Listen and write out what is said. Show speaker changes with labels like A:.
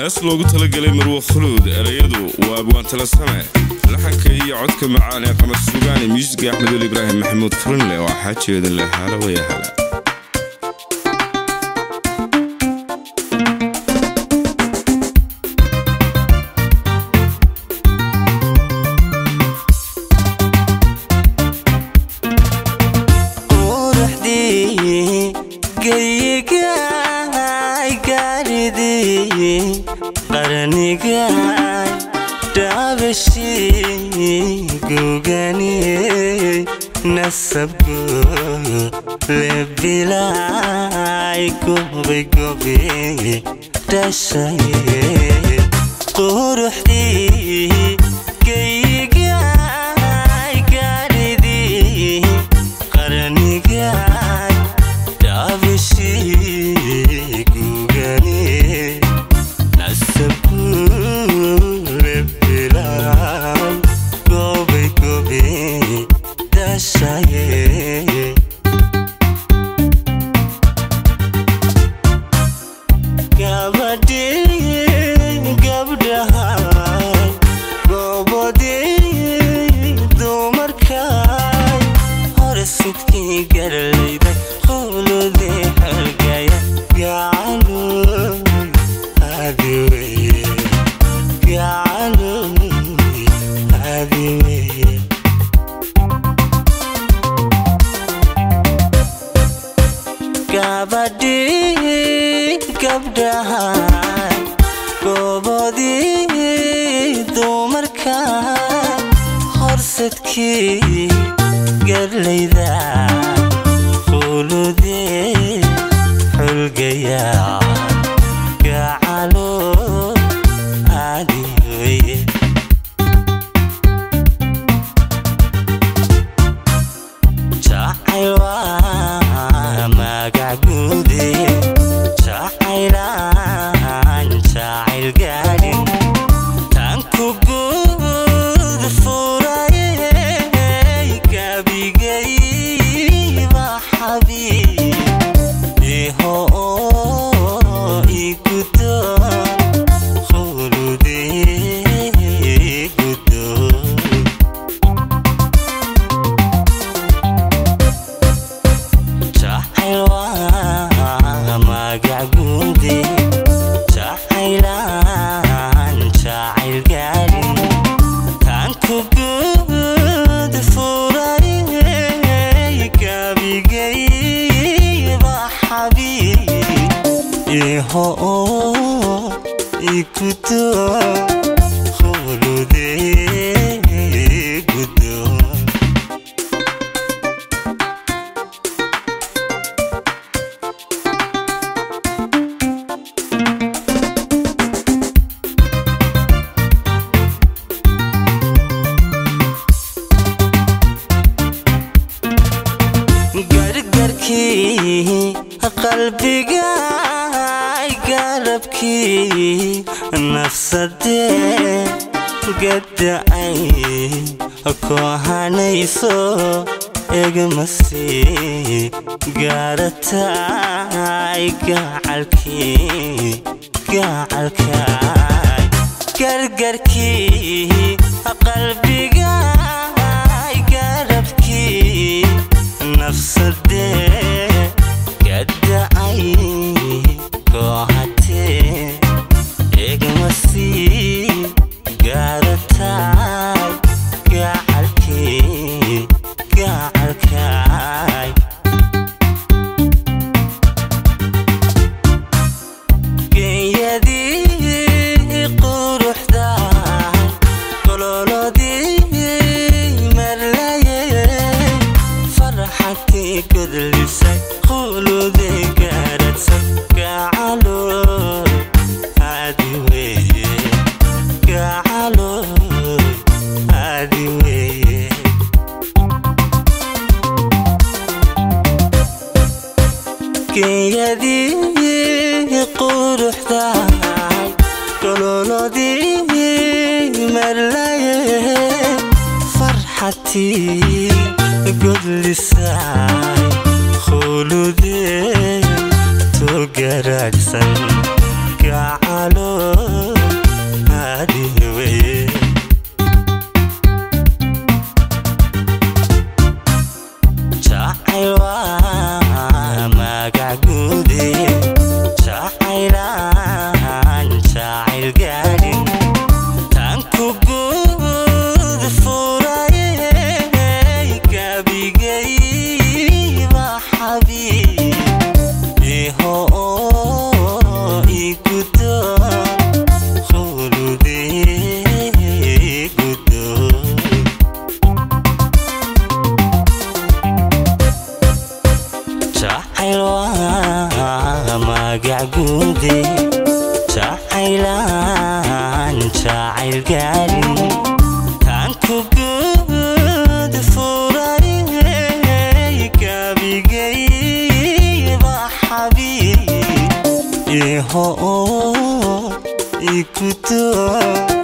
A: hees loogu talagelay marwo khuluud erayadu waa abwaantala same laxanka iyo codka macaan ee qamar suugaani muusiga axmed weli ibraahim maxamuud furinle waa xaajeeda leh hala waya hala
B: quruxdii geyigaay gaaridii qarnigaay dhaabashii gugani nasabku lebilaay gobay gobi dhashaye quruxdii geyigaay gaaridii qarnigaay dhaabashii gugani nasabku lebilaay gobay gobi dhashaye gabadhii gabdhahay gobodii dumarkay hore sidkii garlayda quludii xorgaya gacaloy adiweye gacaloy adiweye gabadhii gabdhahay gobodii dumarkay horsadkii garlayda quludii xulgaya gacalo adiweye jacayl waa magac guude jacaylaan jacayl gaadhin tan ku guud furayey gabigayba xabiib iho igudo quludii gudo jacayl waa magac guude jacaylaan jacayl gaadhin tan ku guud furayey gabigayba xabiib iho igudo quludii gudo gargarkii qalbiga garabkii nafsadee gada'ay kohanayso egmasi garatay gacalkii gacalkay gargarkii qalbiga garabkii nafsadee gada'ay koohatee egmasi garatay gacalkii gacalkay geeyadii quruxday gololodii marlaye farxadkii godlisay quludii garadsan gacalo adiweye gacalo adiweye geeyadii quruxday gololodii marlaye farxatii godlisay quludee togaraagsan gacalo adihi weye jacayl waa magac guude jacaylaan jacayl gaadhin tan ku guud furayey gabigayba xabiib iho igudo khulude gudo jacayl waa magac guude jacaylaan jacayl gaadhin tan ku guud furayey gabigayba xabiib iho igudo